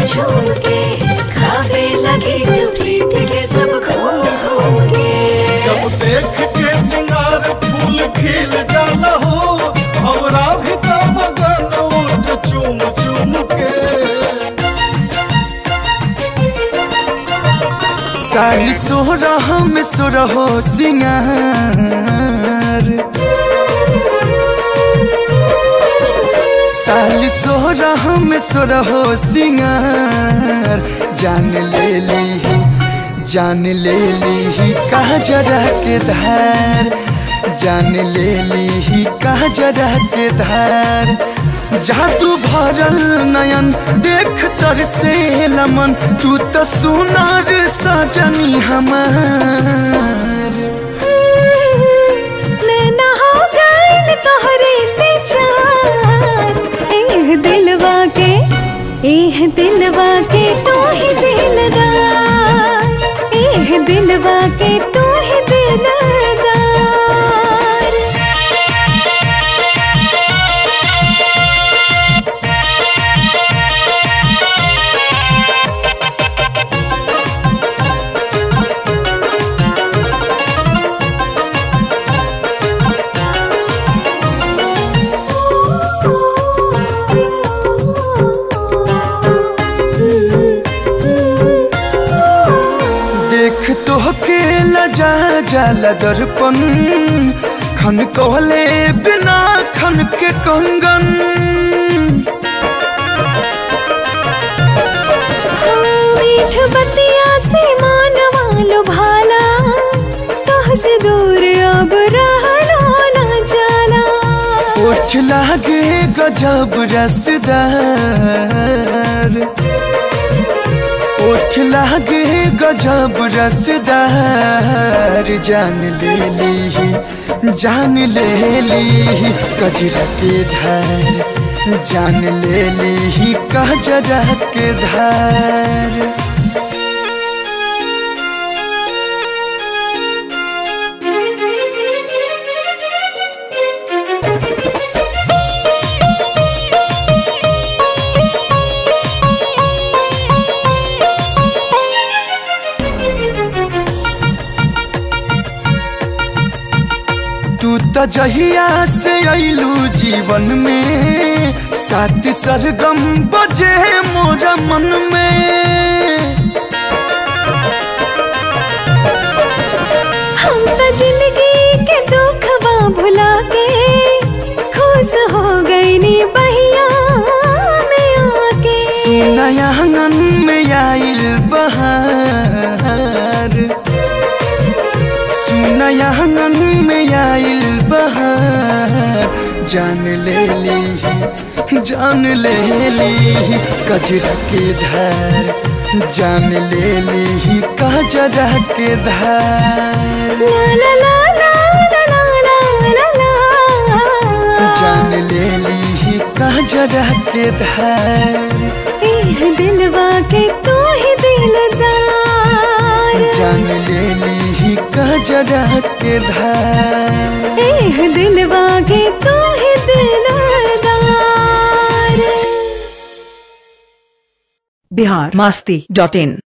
झूम के खावे लगी तू प्रीत के सब घूम घूम के जब देख के सिंगार फूल खिल जाला हो हमरा भी तो मगन उठ चूम चूम के सारी सोरह में सोरहो सिंगार साली सोरह में सोरहो सिंगार जान ले ली जान ले ली कहा जरा के धार जान ले ली कहा जरा के धार जादू भरल नयन देख तर से लमन तू तो सुनार सजनी हमार मैं ना हो गइल तोहरे से चार एह दिलवा के एह दिलवा के तू ही दिलदार एह दिलवा के तू ही दिलदार देख तो के लजा जाला दर्पण खन कहले बिना खन के कंगन मीठ बतिया से मानवा लो भाला कह से दूर अब रहलो ना जाला ओठ लागे गजब रसदार ओठ लागे गजब रसदार जान ले ली जान ले ली कजरा के धार जान ले ली कजरा के धार तू तो जहिया से अइलू जीवन में सात सरगम बजे मोरा मन में हम तो जिंदगी के दुखवा भुला के खुश हो गई नी बहिया में आके नया आंगन में आइल बहार सुनया आंगन में आइल बहार जान ले ली जान ले ली कजरा के धार जान ले ली कजरा के धार ला ला ला ला ला ला ला ला जान ले ली कजरा के धार एह दिलवा के तू ही दिलदार जान ले ली कजरा के धार एह दिलवा के तू ही दिलदार बिहार मस्ती डॉट इन